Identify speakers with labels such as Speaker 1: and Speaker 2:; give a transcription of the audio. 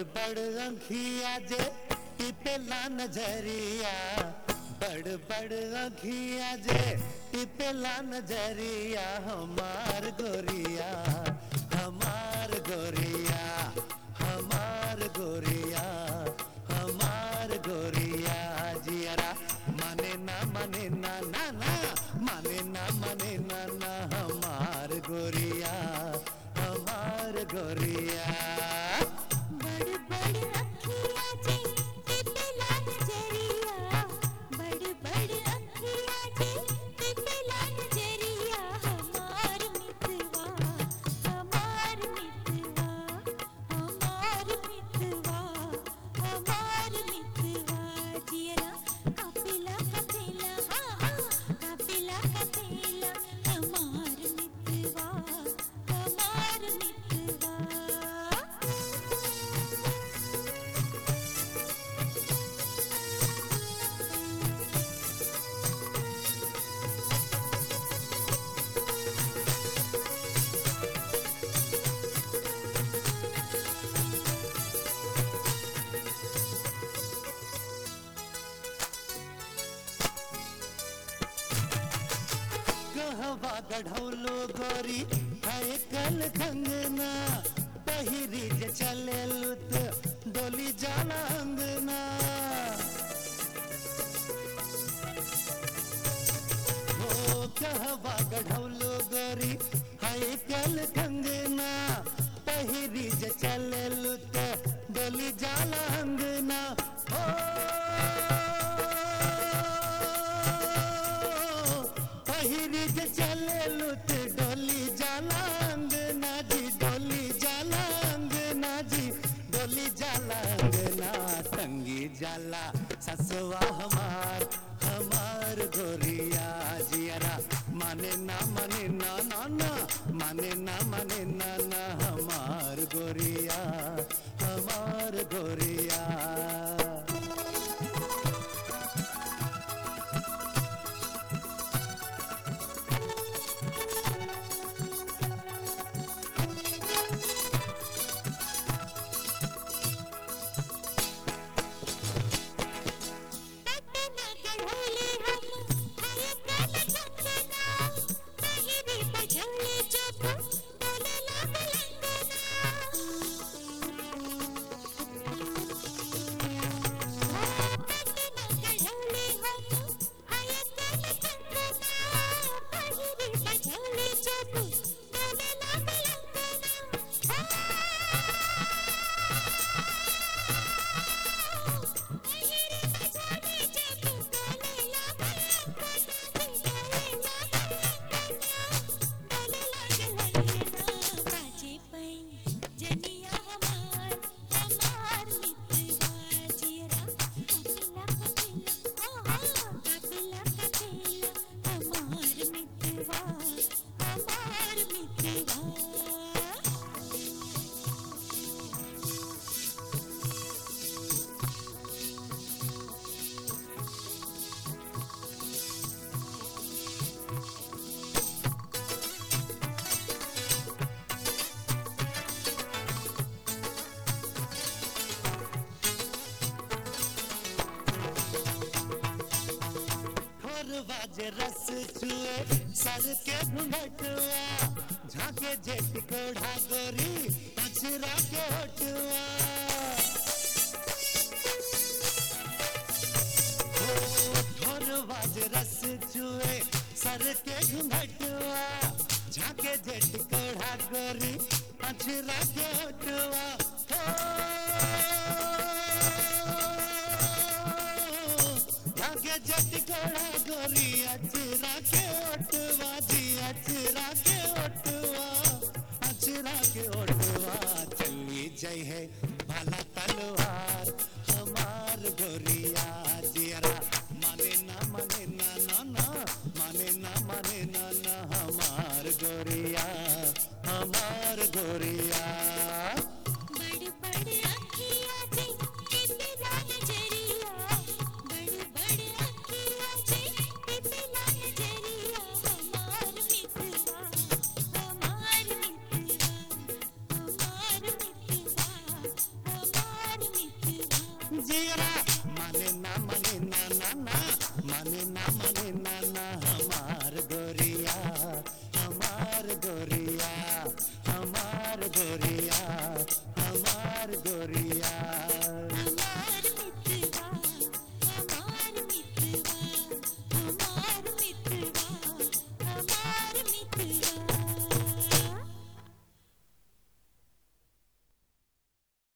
Speaker 1: बड़ अंखिया जे टिपेला नजरिया बड़ बड़ अंखिया जे टिपेला नजरिया हमार गोरिया हमार गोरिया हमार गोरिया हमार गोरिया जियरा माने ना माने ना ना ना माने ना माने ना ना हमार गोरिया हमार गोरिया
Speaker 2: बड़ बड़ अखियाँ जे टिपेला नजरिया बड़ बड़ अखियाँ जे टिपेला नजरिया हमार मितवा हमार मितवा हमार मितवा हमार मितवा जियरा कापिला कथेला हाँ हाँ कापिला कथेला हमार मितवा हमार मितवा
Speaker 1: कहवा गढ़ौलो गोरी है कल कंगना पहिरी जे चले लुत डोली जाला अंगना हो कहवा गढ़ौलो गोरी है कल कंगना पहिरी जे चले लुत डोली जाला अंगना हो पहिरी जे चले लुत डोली जाला अंगना जी डोली जाला अंगना जी डोली जाला अंगना संगी जाला ससुआ हमार हमार गोरिया जियरा माने ना माने ना ना ना माने ना माने ना ना हमार गोरिया हमार गोरिया
Speaker 2: पटना गढ़ोले हम हरे काला चंदना पहिरी बझोले चोप डोले लाग लंगना पटना गढ़ोले हम हरे काला चंदना पहिरी बझोले चोप डोले लाग हमार मितवा
Speaker 1: खोरवा जे रस चुए सर के घुंघटुआ झाके जेट कोढ़ा गोरी पछरा के होटुआ ओ, खोरवा जे रस चुए सर के घुंघटुआ झाके जेट कोढ़ा गोरी पछरा के होटुआ हो